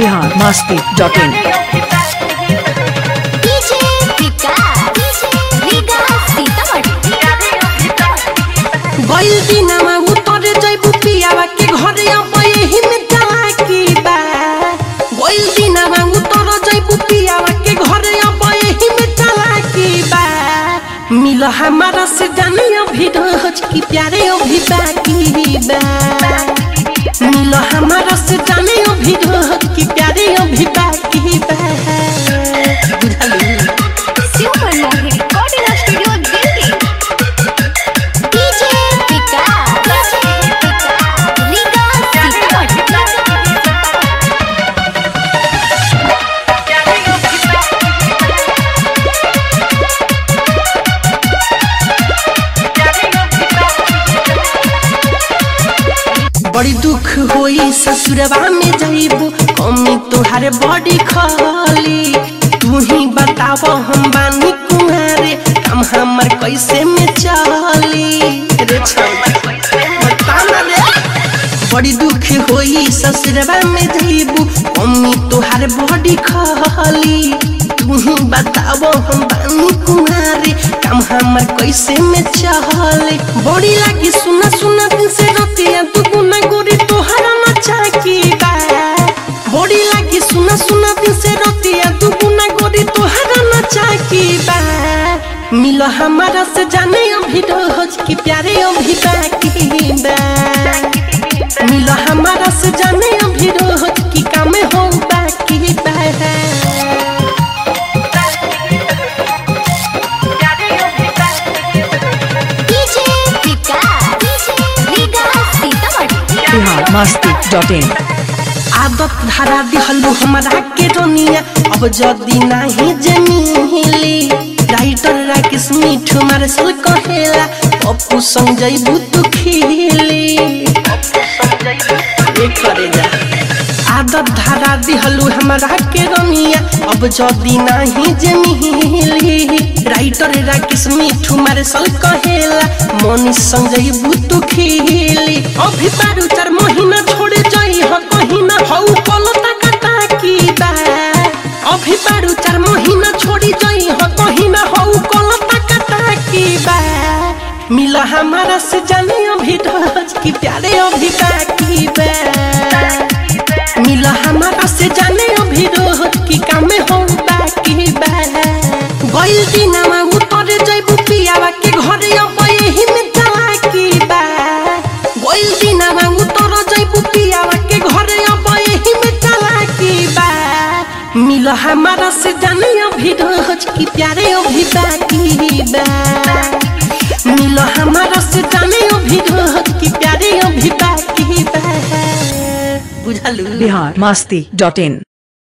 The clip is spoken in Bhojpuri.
Bihar Masti dot in DJ Vikas Vikas Sitamarhi गइल दिनमा उतरे जैबु पियावा के घरे अब यही में चालाकी बा गइल दिनमा उतर जैबु पियावा के घरे अब यही में चालाकी बा मिल हमारा से जाने अभी रोज की प्यारे अभी बाकी बा मिल हमारा से जाने अभी रोज की प्यारे अभी बाकी बा बुझलू super Mohini recording studio Delhi DJ Vikas Vikas Sitamarhi बड़ी दुख होई ससुरवा में जाइबू कमी तोहारे बड़ी खाली तू ही बताव हम बानी कुमारे हम हमर कैसे में चली रे छौवा, बता ना रे। बड़ी दुख होई ससुरवा में जाइबू कमी तोहारे बड़ी खाली तू ही बताव हम बानी कुमारे काम हमर कैसे में चले बड़ी लागी सुना सुना दिन से रतिया तू गुना गोरी तोहरा नचा की बा बड़ी लागी सुना सुना दिन से रतिया तू गुना गोरी तोहरा नचा की बा मिलो हमारा से जाने अभी रोज की प्यारे अभी बाकी बा मिलो हमारा से जाने अभी रोज की काम हो बाकी बा DJ Vikas Vikas Sitamarhi Bihar Masti dot in आदत धरा दिहलु हमरा के रोनिया अब जदी नाही जमीली राइटर राकेश मिठू मारे सल कहेला पप्पू संग जइबू तू खिली ये करे जा आदत धरा दिहलु हमरा के रोनिया अब जदी नाही जमीली राइटर राकेश मिठू मारे सल कहेला मनीष संग जइबू तू खिली अभी बारू चार महीना छोड़े जई ह कहीं ना हौ पलता कटा की बा अभी बारू चार महीना छोड़ी जई ह कहीं ना हौ पलता कटा की बा मिला हमारा से जाने अभी रोज की प्यारे अभी बाकी बा मिला हमारा से जाने अभी रोज की काम हो बाकी बा गइल दिनमा उतरे जइबू पियावा के घरे अब यही में चालाकी बा गइल दिनमा उतर जइबू पियावा के घरे अब यही में चालाकी बा मिल हमारा से जाने अभी रोज की प्यारे अभी बाकी बा मिल हमारा से जाने अभी रोज की प्यारे अभी बाकी बा बुझलू बिहार मस्ती डॉट इन